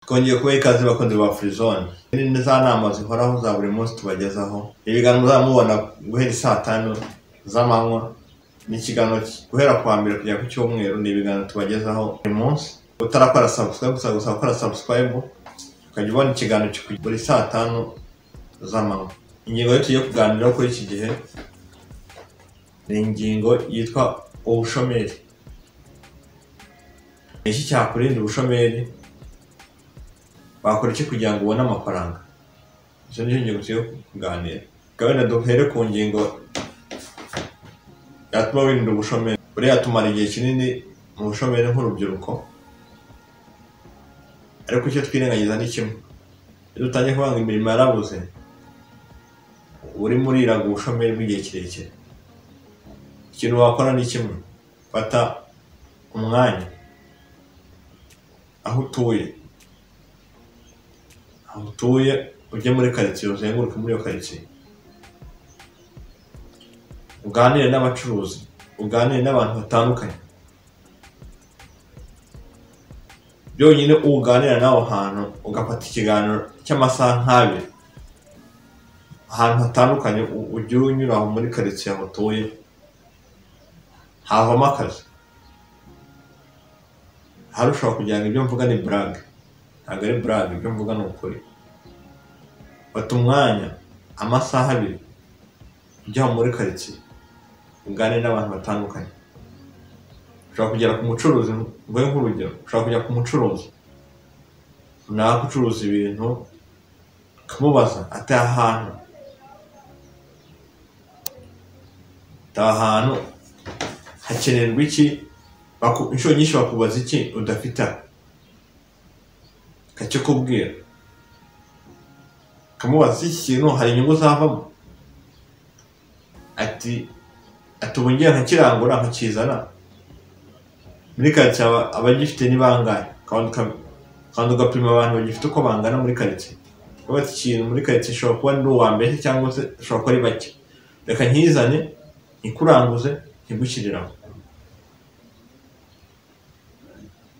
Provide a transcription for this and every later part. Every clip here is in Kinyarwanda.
twongeye kubaha ikaze bakunzi ba Frizone ni za nama zihoraho za buri munsi tubagezaho ibiganiro muzamubona guhera saa tanu z'amanywa ni ikiganiro guhera ku wa mbere kugera ku cyumweru ni ibiganiro tubagezaho buri munsi utarakora subscribe gusa gusa gukora subscribe ukajya ubona ikiganiro buri saa tanu z'amanywa ingingo yo tugiye kuganiraho kuri iki gihe ni ingingo yitwa ubushomeri iki cyakurinda ubushomeri bakora iki kugira ngo ubone amafaranga izo ni ingingo tugiye kuganira gahunda duhere ku ngingo yatuma wirinda ubushomeri buriya tumara igihe kinini mu bushomeri nk'urubyiruko ariko icyo twirengagiza ni kimwe iyo dutangiye kubanga imirimo yarabuze urimo uriraga ubushomeri bw'igihe kirekire ikintu wakora ni kimwe fata umwanya aho utuye aho utuye ujye muri karitsiye uzenguruke muri iyo karitsiye uganire n'abacuruzi uganire n'abantu batandukanye byonyine uganira n'aho hantu ugafata ikiganiro cy'amasaha nk'abiri ahantu hatandukanye ujye unyura aho muri karitsiye aho utuye havamo akazi harushaho kugira ngo ibyo mvuga ni burage ntabwo ari burage ibyo mvuga ni ukuri fata umwanya amasaha abiri ujya muri karitsiye uganire n'abantu batandukanye ushobora kugera ku mucuruzi mvuge nk'urugero ushobora kujya ku mucuruzi runaka ucuruza ibintu ukamubaza atari ahantu atari ahantu hakenerwa iki inshuro nyinshi bakubaza iki udafite kakikubwira ukamubaza iki kintu hari inyungu zavamo ati ati ubu ngiye nkakirangura nkakizana muri karitsiye abagifite ni bangahe kandi ugapima abantu bagifite uko bangana muri karitsiye bafite ikintu muri karitsiye ishobora kuba ari uwa mbere cyangwa se ishobora kuba ari bake reka nkizane nkikuranguze nkigushyiriramo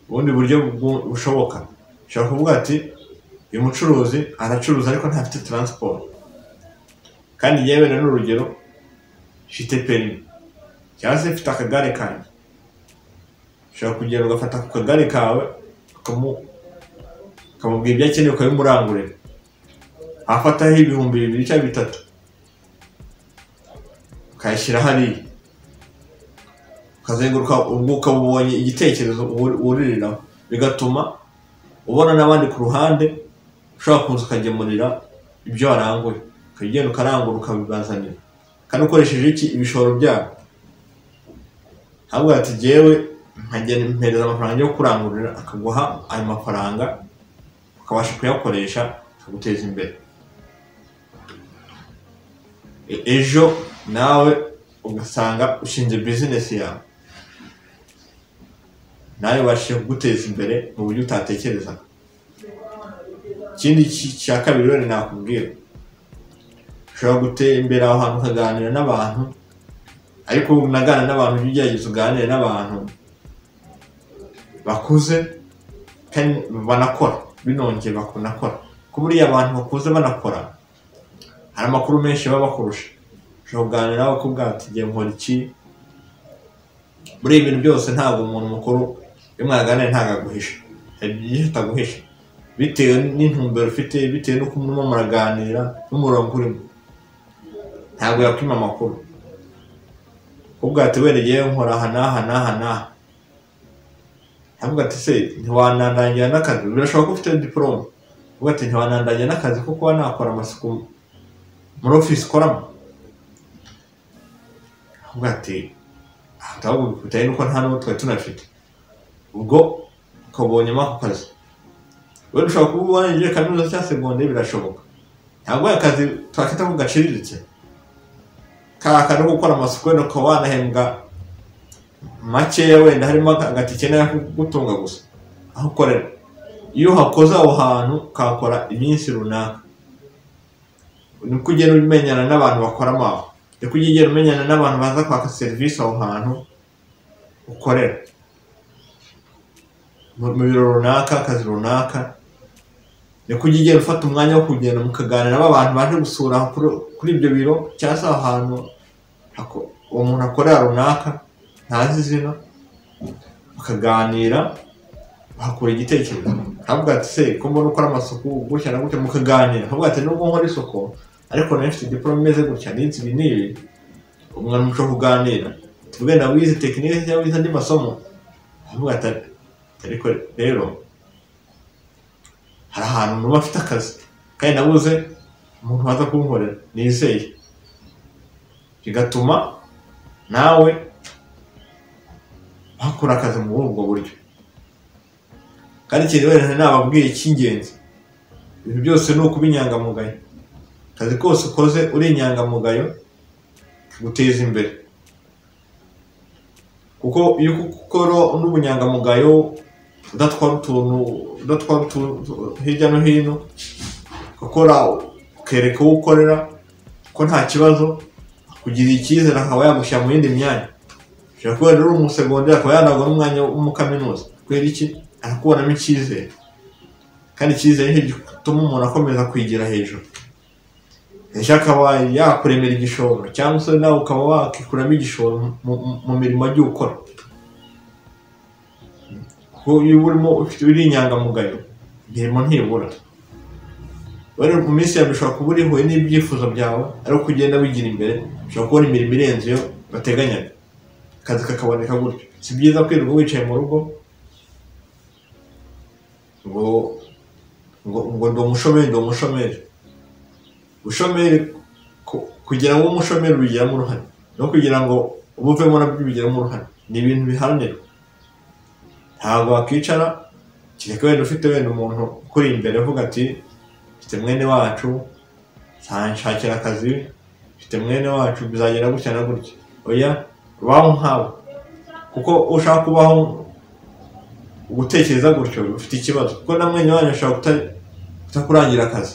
ubundi buryo bushoboka ushobora kuvuga ati uyu mucuruzi aracuruza ariko ntafite taransiporo kandi yewe ni urugero mfite perimi cyangwa se mfite akagare kanjye ushobora kugenda ugafata ku kagare kawe ukamubwira ibyo akeneye ukabimurangurira afataho ibihumbi bibiri cyangwa bitatu ukayashyira hariya ukazenguruka ubwo ukaba ubonye igitekerezo wuririraho bigatuma ubona n'abandi ku ruhande ushobora kuza ukagemurira ibyo waranguye ukajya ugenda ukarangura ukabibazanira kandi ukoresheje iki ibishoro byabo ntabwo ati ngewe nkagenda mpereza amafaranga yo kurangurira akaguha ayo mafaranga ukabasha kuyakoresha akaguteza imbere ejo nawe ugasanga ushinze bizinesi yawe nawe ubashije kuguteza imbere mu buryo utatekerezaga ikindi cya kabiri rero nakubwira ushobora gutembera aho hantu ukaganira n'abantu ariko ubu unagana n'abantu ujya ugerageza uganire n'abantu bakuze kandi banakora binongeye bakunakora ko buriya abantu bakuze banakora hari amakuru menshi baba bakurusha ushobora kuganira nawe akubwira ati igihe nkora iki muri ibi bintu byose ntabwo umuntu mukuru iyo mwaganira ntabwo aguhisha hari byinshi ataguhisha bitewe n'intumbero ufite bitewe n'uko murimo muraganira n'umurongo urimo ntabwo yakwima amakuru kubwa ati wenda ngewe nkora aha n'aha n'aha n'aha ntabwo ati se ntiwanandangira n'akazi birashoboka ko ufite diporome ubwo ati ntiwanandangira n'akazi ko kuba nakora amasuku muri ofisi ukoramo ahubwo ati ahubwo bikubitaye nuko nta n'uwo twari tunafite ubwo ukabonyemo ako kazi wenda ushobora kuba warangije kaminuza cyangwa segonderi birashoboka ntabwo akazi twakita ko gaciriritse kakari gukora amasuku wenda ukaba wanahembwa makeya wenda harimo agatike kugutunga gusa aho ukorera iyo uhakoze aho hantu ukahakora iminsi runaka niko ugenda umenyana n'abantu bakoramo aho reka ujye ugenda umenyana n'abantu baza kwaka serivisi aho hantu ukorera mu biro runaka akazi runaka ni kujya ugenda ufata umwanya wo kugenda mukaganira abantu baje gusura kuri- kuri ibyo biro cyangwa se aho hantu hako- uwo muntu akorera runaka ntazi izina mukaganira bahakura igitekerezo ntabwo ati se ko mbona ukora amasuku gutya na gutya mukaganira ntabwo ati nubwo nkora isuku ariko nayo mfite diporome imeze gutya n'izi ibi n'ibi umwana umuco wo kuganira tuvuge na wize tekinike cyangwa wize andi masomo ntabwo ati ariko rero hari ahantu umuntu aba afite akazi kandi nabuze umuntu waza kunkorera nizeye bigatuma nawe bakora akazi muri ubwo buryo kandi ikintu wenda nababwiye cy'ingenzi ibintu byose ni ukuba inyangamugayo akazi kose ukoze uri inyangamugayo kaguteza imbere kuko iyo ukora n'ubunyangamugayo udatwara utuntu udatwara utuntu hirya no hino ukora ukereka uwo ukorera ko nta kibazo kugirira icyizere akaba yagushyira mu yindi myanya ushobora kuba rero uri umusegonderi akaba yanagura umwanya wo mu kaminuza kubera iki arakubonamo icyizere kandi icyizere ni cyo gituma umuntu akomeza kwigira hejuru ndetse akaba yakuremera igishoro cyangwa se nawe ukaba wakikuramo igishoro mu, mu, mu mirimo agiye ukora kuko iyo urimo ufite uri inyangamugayo imirimo ntibura wari mu minsi yawe ushobora kuba uri ihuye n'ibyifuzo byawe ariko ugenda wigira imbere ushobora kubona imirimo irenze iyo bateganyaga akazi kakaboneka gutyo si byiza kwirirwa wicaye mu rugo ngo ngo ngo ndi umushomeri ndi umushomeri ubushomeri ku- kugira ngo ube umushomeri ubigiramo uruhare no kugira ngo ubuvemo nabyo ubigiramo uruhare ni ibintu biharanirwa ntabwo wakwicara kereka wenda ufite wenda umuntu ukuri imbere uvuga ati mfite mwene wacu nshakira akazi mfite mwene wacu bizagenda gutya na gutya oya baho nkabo kuko ushaka kubaho gutekereza gutyo ufite ikibazo kuko na mwene wanyu ashobora kuta- kutakurangira akazi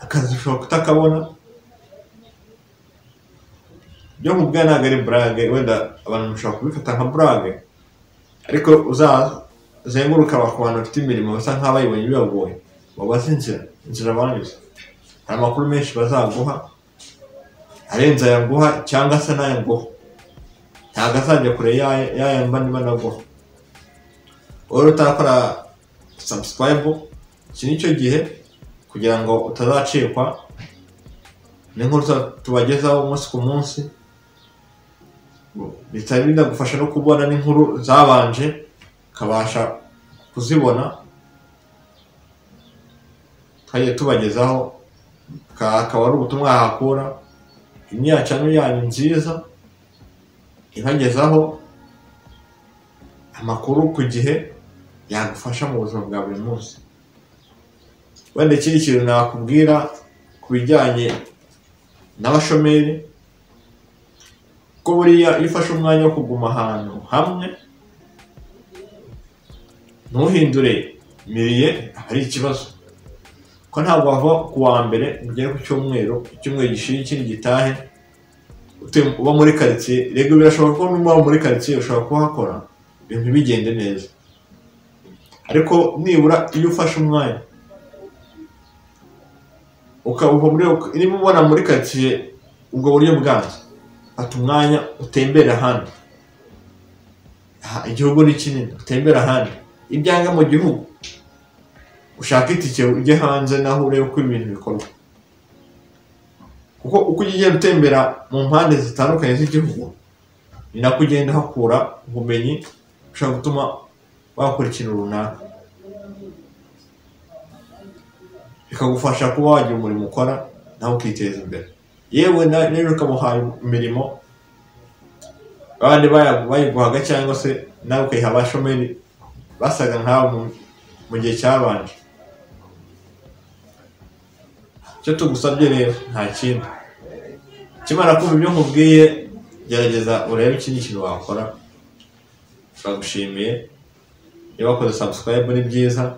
akazi ushobora kutakabona byo mu bwayo ntabwo ari burage wenda abantu bashobora kubifata nka burage ariko uzazenguruka ku bantu bafite imirimo basa nk'abayibonye bibagoye babaze inzira inzira banyuze hari amakuru menshi bazaguha arenze aya nguha cyangwa se n'aya nguha ntabwo azajya kure y'aya- y'aya mba niba naguha wowe utarakora subscribe iki ni cyo gihe kugira ngo utazacikwa n'inkuru tuba- tubagezaho umunsi ku munsi bitari binagufasha no kubona n'inkuru zabanje ukabasha kuzibona twagiye tubagezaho Ka- akaba ari ubutumwa yahakura imyacano yanyu nziza ibagezaho amakuru ku gihe yagufasha mu buzima bwa buri munsi wenda ikindi kintu nakubwira ku bijyanye n'abashomeri ko buriya iyo ufashe umwanya wo kuguma ahantu hamwe ntuhindure miriye aba ari ikibazo ko ntabwo wava ku wa mbere ngo ugere ku cyumweru icyumweru gishira ikindi gitahe utuye uba muri karitsiye rego birashoboka ko niba muri karitsiye ushobora kuhakora ibintu bigende neza ariko nibura iyo ufashe umwanya ukaba muri niba ubona muri karitsiye ubwo buryo bwanjye fata umwanya utembere ahandi Aha, igihugu ni kinini utembere ahandi ibyanga mu gihugu ushaka itike ujye hanze naho urebe uko ibintu bikorwa kuko uko ugiye utembera mu mpande zitandukanye z'igihugu ni nako ugenda hakura ubumenyi ushobora gutuma wakora ikintu runaka bikagufasha kuba wagira umurimo ukora nawe ukiteza imbere yewe na- n'ejo ukamuhaye imirimo abandi baya- bayiguhaga cyangwa se nawe ukayiha abashomeri basaga nkawe mu- mu gihe cyabanje icyo tugusabye rero nta kindi kimara kumva ibyo nkubwiye gerageza urebe ikindi kintu wakora turagushimiye niba wakoze subscribe ni byiza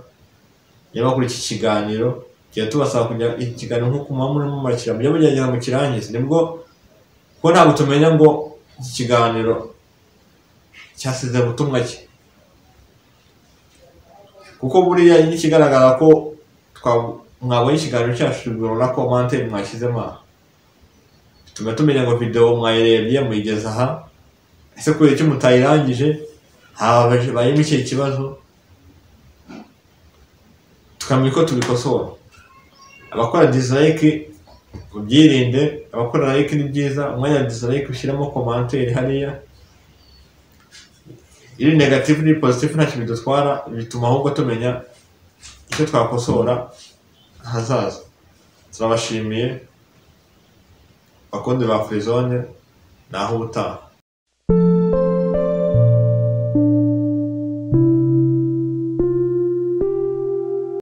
niba kuri iki kiganiro tujya tubasaba kujya iki kiganiro nk'uko muba murimo murakira mujye mugerageza mu kirangize nibwo kuko ntabwo tumenya ngo iki kiganiro cyasize butumwa ki kuko buriya ikigaragara ko twa- mwabonye ikiganiro cyacu murabona ko manteri mwashyizemo aha bituma tumenya ngo videwo mwayirebye muyigeze aha ese kubera icyo mutayirangije habaje bayemo ikihe kibazo tukamenya uko tubikosora abakora disayike mubyirinde abakora layike ni byiza umwanya wa disayike ushyiramo komanteri hariya iri negatifu ni pozitifu ntacyo bidutwara bituma ahubwo tumenya icyo twakosora ahazaza turabashimiye bakundi ba furizone ni aho ubutaha